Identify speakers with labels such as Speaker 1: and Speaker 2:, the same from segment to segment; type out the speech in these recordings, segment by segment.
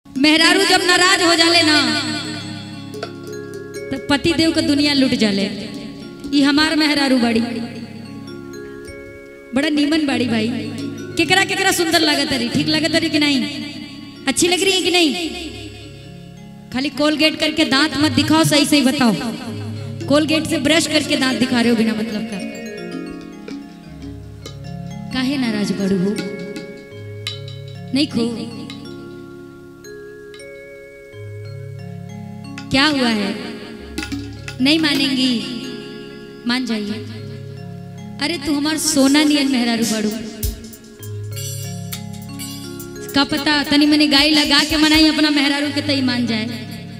Speaker 1: मेहरारू जब नाराज हो जाले ना तो पति देव का दुनिया लुट जाले ई हमार मेहरारू बाड़ी बड़ा नीमन बाड़ी भाई केकरा केकरा सुंदर लागत रही ठीक लागत रही कि नहीं अच्छी लग रही है कि नहीं खाली कोलगेट करके दांत मत दिखाओ सही सही बताओ कोलगेट से ब्रश करके दांत दिखा रहे हो बिना मतलब का काहे नाराज बड़ू हो नहीं खो क्या हुआ है नहीं मानेंगी मान जाइए अरे तू हमार सोना नियन मेहरारू बड़ू का पता तनी मनी गाय लगा के मनाई अपना मेहरारू के तई मान जाए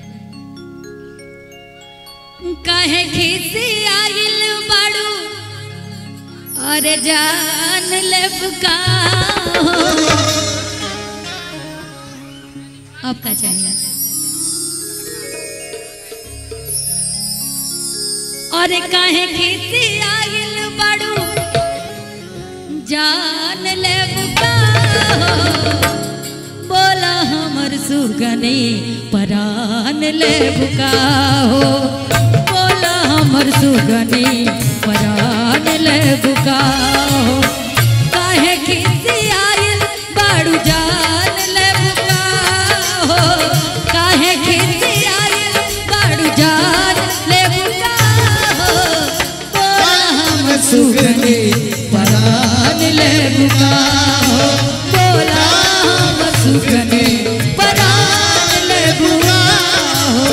Speaker 1: कहे खीसी आइल बाड़ू अरे जान ले बुका अब का चाहिए और काहे खीसी आइल बाड़ू जान ले बुका बोला हमर सुगने परान ले बुका हो बोला हमर सुगने परान ले बुका हो काहे खीसी आइल बाड़ू जान ले बुका हो काहे खीसी आइल बाड़ू जान ले बुका हो बोला हमर सुगने परान ले बुका हो बोला हमर सुगने परान ले बुका हो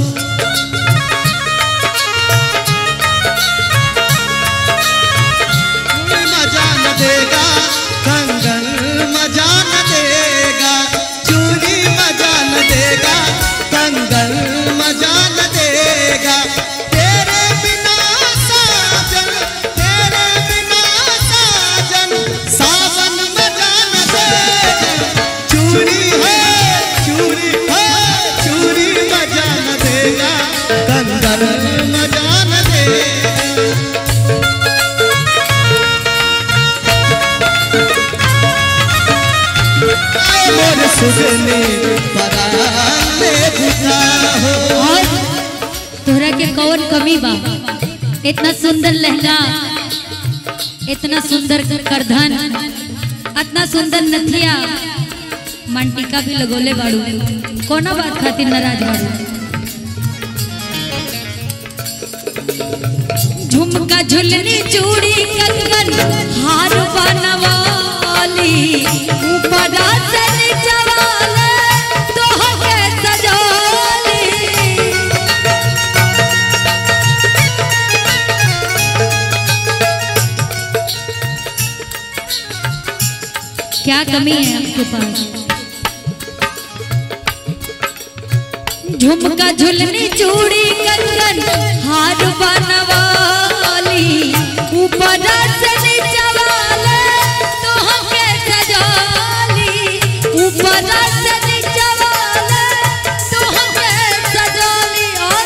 Speaker 2: मजा न देगा कंगन मजा न देगा चूड़ी मजा न देगा कंगन मजा न देगा तेरे बिना साजन तेरे बिना साजन सावन मजा न देगा चूड़ी है चूड़ी है चूड़ी मजा न देगा कंगन मजा न देगा मोर सुगने पराने बुझा हो
Speaker 1: और तोहरा के कौन कमी बा इतना सुंदर लहंगा इतना सुंदर करधन इतना सुंदर नथिया मंटिका भी लगोले बाड़ू कोनो बात खातिर नाराज बाड़ू झुमका झुलनी चूड़ी कंगन हार बनवाली ऊपर से नीचे वाले तोहके सजाली क्या कमी है आपके पास झुमका झुलनी चूड़ी कंगन हार बनवाली ऊपर से नीचे वाले तोहके सजाली ऊपर से नीचे वाले तोहके सजाली और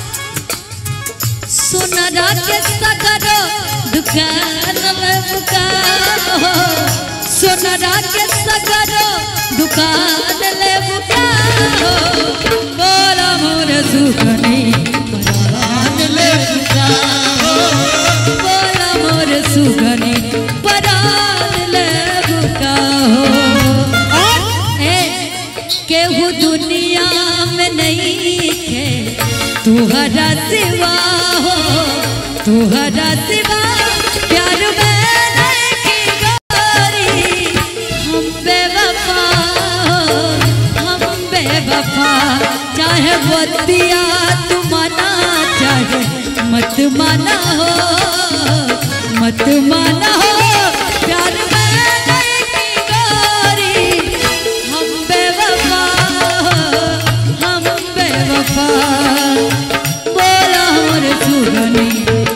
Speaker 1: सोनरा के सगरो दुकान में बुका हो सोनरा के सगरो दुकान ले बुका हो बोला मोर सुखनी परान ले बुका हो बोला मोर सुखनी परान ले बुका हो और ए केहू दुनिया में नहीं है तुहरा सिवा हो तुहरा सिवा प्यार में नहीं गोरी हम बेवफा हो हम बेवफा चाहे बतिया तू माना चाहे मत माना हो मत माना हो प्यार में नहीं गोरी हम बेवफा हो हम बेवफा बोला हमर सुगनी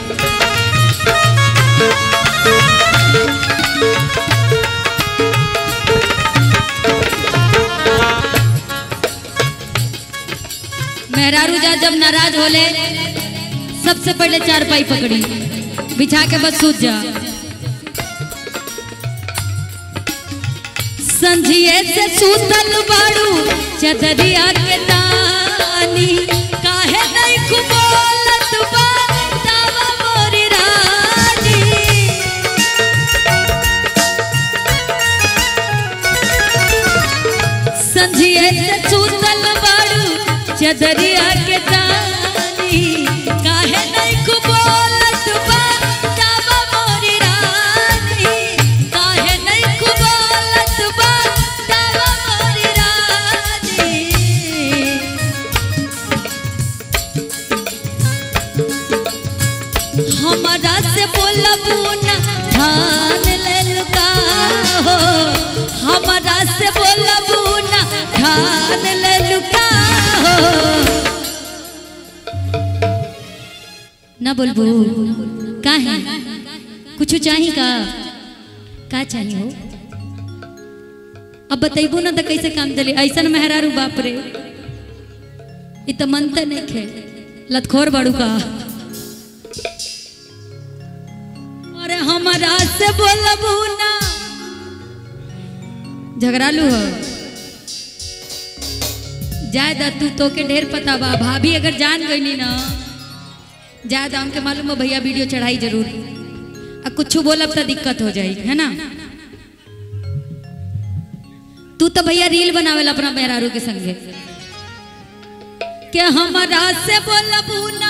Speaker 1: मेहरारू जा जब नाराज होले सबसे पहले चार पाई पकड़ी बिछा के बस सूत जा संझिए से सूतल बाड़ू चदरिया के दानी काहे नहीं कुबोलत बा तावा मोरी रानी संझिए से सूतल बाड़ू चदरिया के दानी काहे नहीं कुबोलत बा तावा मोरी रानी काहे नहीं कुबोलत बा तावा मोरी रानी हमारा से बोलबू ना ठान ललका हो हमारा से बोलबू ना ठान ललका हो ना बोलबू काहे कुछ चाही का का चाही हो अब बतैबू ना तो कैसे काम चले ऐसन मेहरारू बाप रे इ तो मनते नहीं खे लतखोर बाड़ू का अरे हमारा से बोलबू ना झगड़ालू हो जाए दा तू तो के ढेर पता बा भाभी अगर जान गई ना जाए दा हमके मालूम है भैया वीडियो चढ़ाई जरूर अब कुछ बोलब तो दिक्कत हो जाई है ना तू तो भैया रील बनावेला अपना मेहरारू के संगे के हमारा से बोलबू ना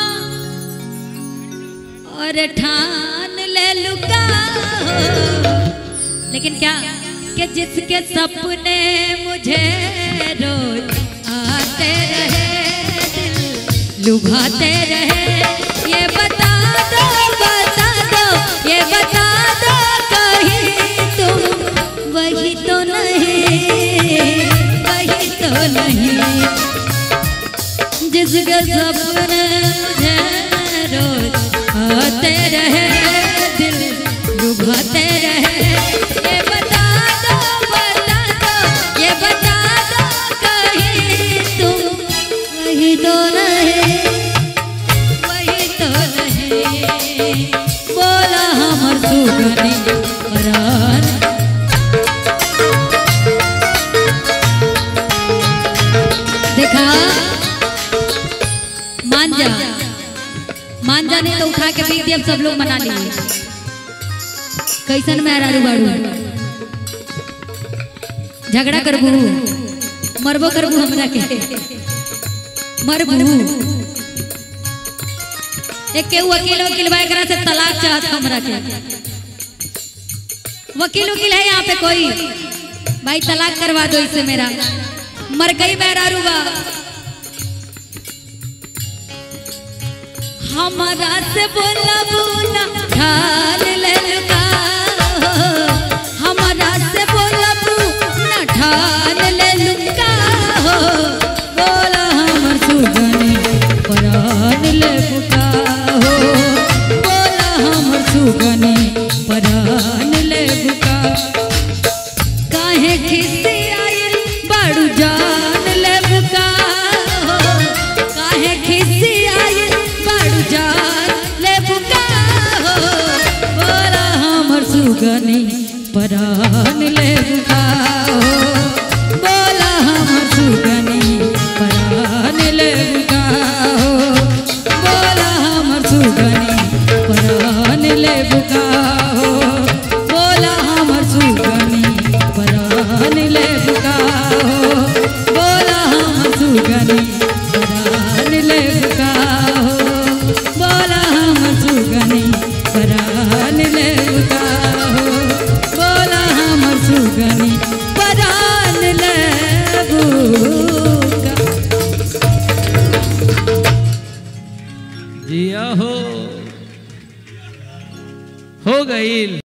Speaker 1: और ठान ले लुका हो। लेकिन क्या कि जिसके सपने मुझे रोज आते रहे दिल लुभाते रहे ये बता दो बता दो ये बता दो कहीं तुम वही तो नहीं वही तो नहीं जिसके सपने मुझे रोज आते रहे दिल लुभाते रहे ये बता दो बता दो ये बता दो कहीं तुम वही तो नहीं वही तो नहीं बोला हमर सुगनी परार देखा मान जा मान जा नहीं तो उठा के फेंक दिया सब लोग मना लिए कैसन में हरारू बाड़ू झगड़ा करबू मरबो करबू हमरा के मरबू एक के वकील वकील भाई करा से तलाक चाहत हमरा के वकील वकील है यहाँ पे कोई भाई तलाक करवा दो इससे मेरा मर गई मेहरारू बा हमारा से बोला बोला ढाल ले लुका हो। हमारा से बोला ना ढाल ले लुका हो बोला हमर सुगनी परान ले बुका हो बोला हमर सुगनी परान ले बुका काहे खिसी आइल बाड़ू जान ले बुका हो काहे खिसी आइल बाड़ू जान ले बुका हो बोला हमर सुगनी परान ले बुका हो बोला हमर सुगनी परान ले बुका हो बोला हमर सुगनी परान ले बुका हो बोला हमर सुगनी परान ले बुका हो बोला हमर सुगनी परान ले बुका हो बोला हमर सुगनी परान ले बुका हो बोला हमर सुगनी परान ले बुका
Speaker 3: जिया हो हो गई